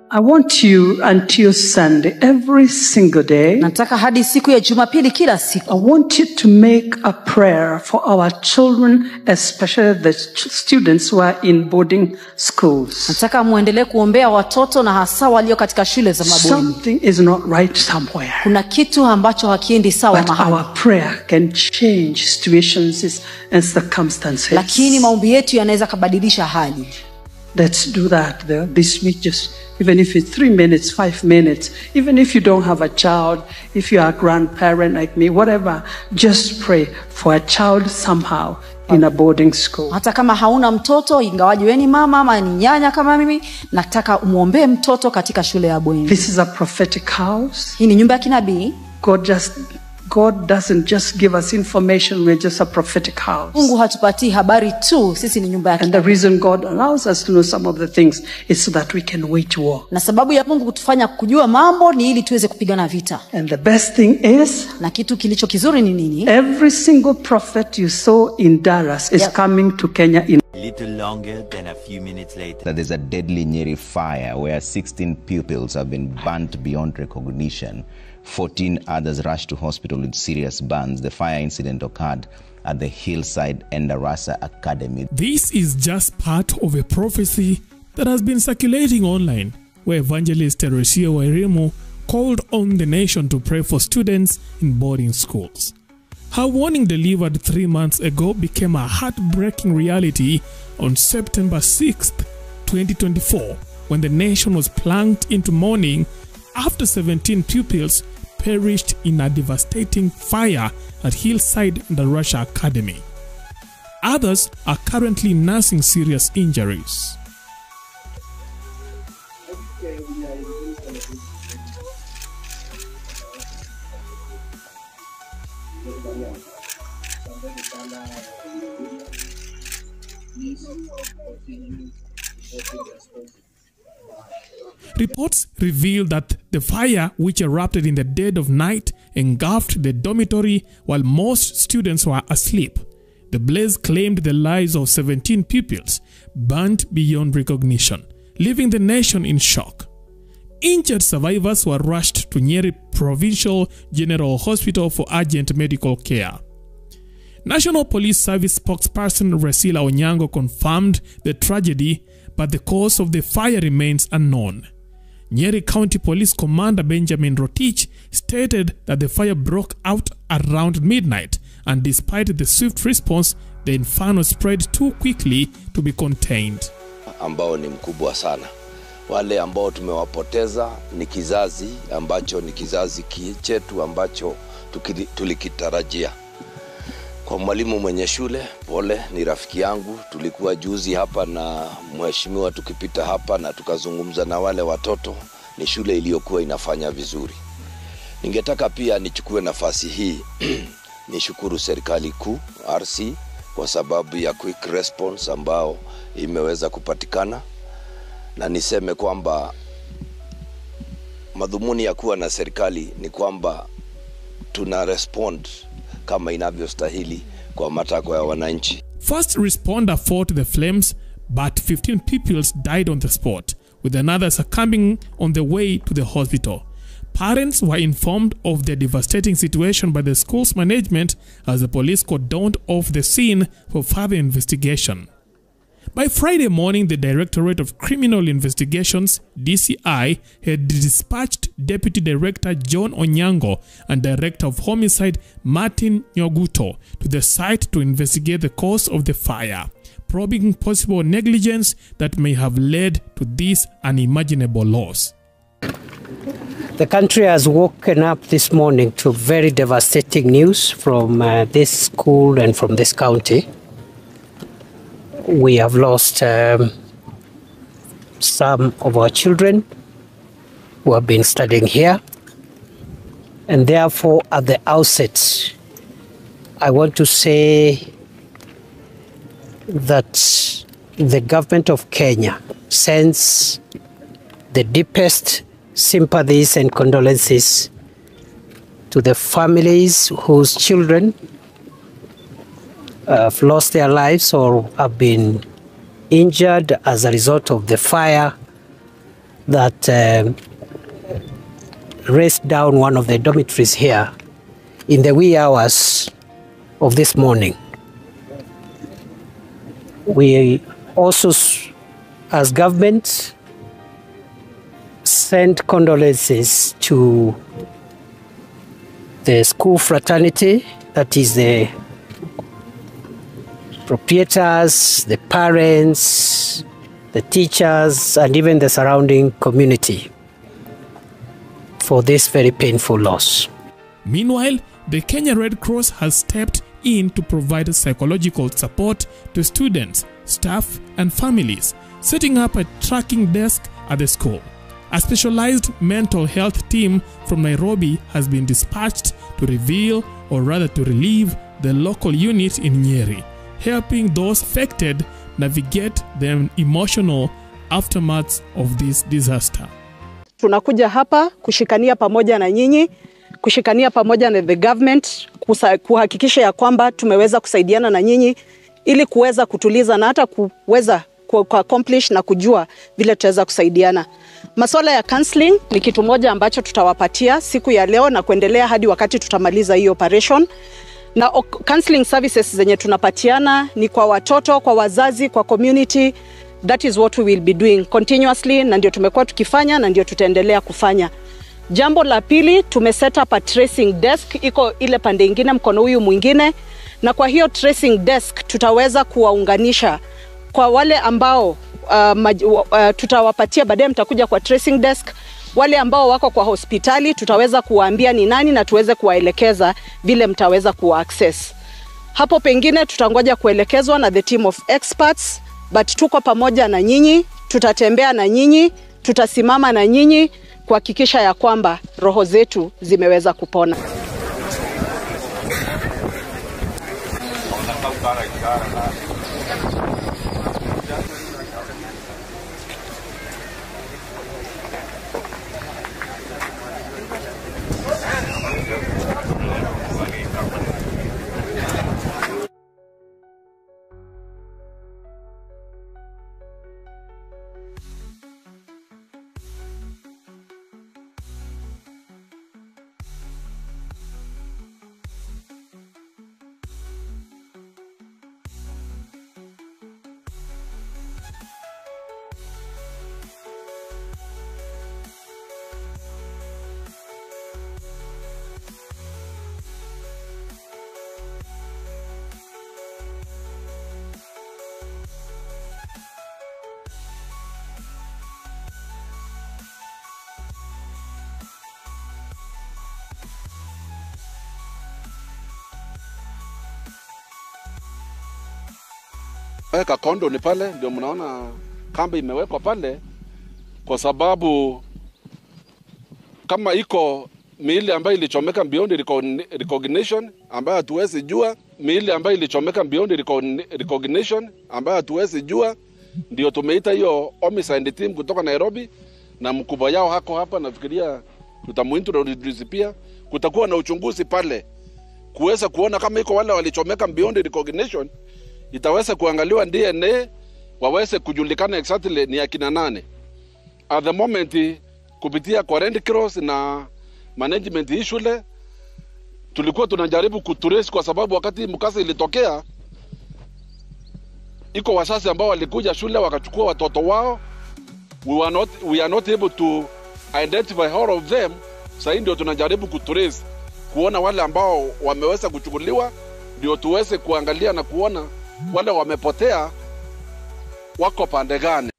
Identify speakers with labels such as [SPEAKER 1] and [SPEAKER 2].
[SPEAKER 1] I want you until Sunday, every single day,
[SPEAKER 2] nataka hadi siku ya jumapili kila siku
[SPEAKER 1] I want you to make a prayer for our children, especially the ch- students who are in boarding schools.
[SPEAKER 2] nataka mwendelee kuombea watoto na hasa walio katika shule za mabweni
[SPEAKER 1] Something is not right somewhere.
[SPEAKER 2] kuna kitu ambacho hakiendi sawa
[SPEAKER 1] But
[SPEAKER 2] mahali
[SPEAKER 1] our prayer can change situations and circumstances.
[SPEAKER 2] lakini maombi yetu yanaweza kabadilisha hali
[SPEAKER 1] Let's do that the- this week, just even if it's three minutes, five minutes, even if you don't have a child, if you are a grandparent like me, whatever, just pray for a child somehow in a boarding school.
[SPEAKER 2] hata kama hauna mtoto ingawaji weni mama ama ni nyanya kama mimi nataka umwombee mtoto katika shule ya bweni
[SPEAKER 1] This is a prophetic house.
[SPEAKER 2] hii ni nyumba ya kinabii
[SPEAKER 1] God just God doesn't just give us information, we're just a prophetic house.
[SPEAKER 2] mungu hatupatii habari tu sisi ni nyumba ya
[SPEAKER 1] And the
[SPEAKER 2] kinabii
[SPEAKER 1] reason God allows us to know some of the things is so that we can wage war.
[SPEAKER 2] na sababu ya mungu kutufanya kujua mambo ni ili tuweze kupigana vita
[SPEAKER 1] And the best thing is
[SPEAKER 2] na kitu kilicho kizuri ni nini
[SPEAKER 1] every single prophet you saw in Dallas is
[SPEAKER 2] Yep.
[SPEAKER 1] coming to Kenya in
[SPEAKER 3] A little longer than a few minutes later.
[SPEAKER 4] that there's a deadly Nyeri fire where 16 pupils have been burnt beyond recognition. 14 others rushed to hospital with serious burns. The fire incident occurred at the Hillside Endarasa Academy.
[SPEAKER 5] This is just part of a prophecy that has been circulating online, where evangelist Teresia Wairimu called on the nation to pray for students in boarding schools. Her warning delivered three months ago became a heartbreaking reality on September 6th, 2024, when the nation was plunged into mourning after 17 pupils perished in a devastating fire at Hillside and the Russia Academy. Others are currently nursing serious injuries. Reports reveal that the fire, which erupted in the dead of night, engulfed the dormitory while most students were asleep. The blaze claimed the lives of 17 pupils, burnt beyond recognition, leaving the nation in shock. Injured survivors were rushed to Nyeri Provincial General Hospital for urgent medical care. National Police Service spokesperson Resila Onyango confirmed the tragedy, but the cause of the fire remains unknown. Nyeri County Police Commander Benjamin Rotich stated that the fire broke out around midnight, and despite the swift response, the inferno spread too quickly to be contained.
[SPEAKER 6] ambao ni mkubwa sana. Wale ambao tumewapoteza ni kizazi ambacho ni kizazi ki- chetu ambacho tukili- tulikitarajia. Kwa mwalimu mwenye shule, pole, ni rafiki yangu. Tulikuwa juzi hapa na mheshimiwa tukipita hapa na tukazungumza na wale watoto. Ni shule iliyokuwa inafanya vizuri. Ningetaka pia nichukue nafasi hii nishukuru serikali kuu RC kwa sababu ya quick response ambao imeweza kupatikana, na niseme kwamba madhumuni ya kuwa na serikali ni kwamba tuna respond kama inavyostahili kwa matakwa ya wananchi.
[SPEAKER 5] First responder fought the flames, but 15 pupils died on the spot, with another succumbing on the way to the hospital. Parents were informed of the devastating situation by the school's management as the police cordoned off the scene for further investigation. By Friday morning, the Directorate of Criminal Investigations, DCI, had dispatched Deputy Director John Onyango and Director of Homicide Martin Nyoguto to the site to investigate the cause of the fire, probing possible negligence that may have led to this unimaginable loss.
[SPEAKER 7] The country has woken up this morning to very devastating news from uh, this school and from this county. We have lost um, some of our children who have been studying here. And therefore, at the outset, I want to say that the government of Kenya sends the deepest sympathies and condolences to the families whose children have lost their lives or have been injured as a result of the fire that um, raced down one of the dormitories here in the wee hours of this morning. We also, s- as government, send condolences to the school fraternity, that is the proprietors, the parents, the teachers, and even the surrounding community for this very painful loss.
[SPEAKER 5] Meanwhile, the Kenya Red Cross has stepped in to provide psychological support to students, staff, and families, setting up a tracking desk at the school. A specialized mental health team from Nairobi has been dispatched to reveal, or rather to relieve, the local unit in Nyeri, helping those affected navigate the emotional aftermaths of this disaster.
[SPEAKER 8] tunakuja hapa kushikania pamoja na nyinyi, kushikania pamoja na the government, kusa, kuhakikisha ya kwamba tumeweza kusaidiana na nyinyi ili kuweza kutuliza na hata kuweza ku ku- accomplish na kujua vile tutaweza kusaidiana. Masuala ya counseling ni kitu moja ambacho tutawapatia siku ya leo na kuendelea hadi wakati tutamaliza hii operation na ok- counseling services zenye tunapatiana ni kwa watoto, kwa wazazi, kwa community. That is what we will be doing continuously, na ndio tumekuwa tukifanya na ndio tutaendelea kufanya. Jambo la pili, tume set up a tracing desk, iko ile pande ingine, mkono huyu mwingine, na kwa hiyo tracing desk tutaweza kuwaunganisha kwa wale ambao uh, maj, uh, tutawapatia baadaye, mtakuja kwa tracing desk wale ambao wako kwa hospitali tutaweza kuwaambia ni nani na tuweze kuwaelekeza vile mtaweza kuwa access. Hapo pengine tutangoja kuelekezwa na the team of experts, but tuko pamoja na nyinyi, tutatembea na nyinyi, tutasimama na nyinyi kuhakikisha ya kwamba roho zetu zimeweza kupona.
[SPEAKER 9] weka kondo ni pale, ndio mnaona kambi imewekwa pale, kwa sababu kama iko miili ambayo ilichomeka beyond recogni- recognition ambayo hatuwezi jua, miili ambayo ilichomeka beyond recogni- recognition ambayo hatuwezi jua, ndio tumeita hiyo homicide team kutoka Nairobi, na mkubwa yao hako hapa, nafikiria tutamuintroduce pia. Kutakuwa na uchunguzi pale kuweza kuona kama iko wale walichomeka beyond recognition itaweza kuangaliwa DNA waweze kujulikana exactly ni akina nane. At the moment kupitia kwa Red Cross na management hii shule tulikuwa tunajaribu kutrace, kwa sababu wakati mkasa ilitokea, iko wazazi ambao walikuja shule wakachukua watoto wao. We were not, we are not able to identify all of them. Sasa ndio tunajaribu kutrace kuona wale ambao wameweza kuchukuliwa, ndio tuweze kuangalia na kuona wale wamepotea wako pande gani.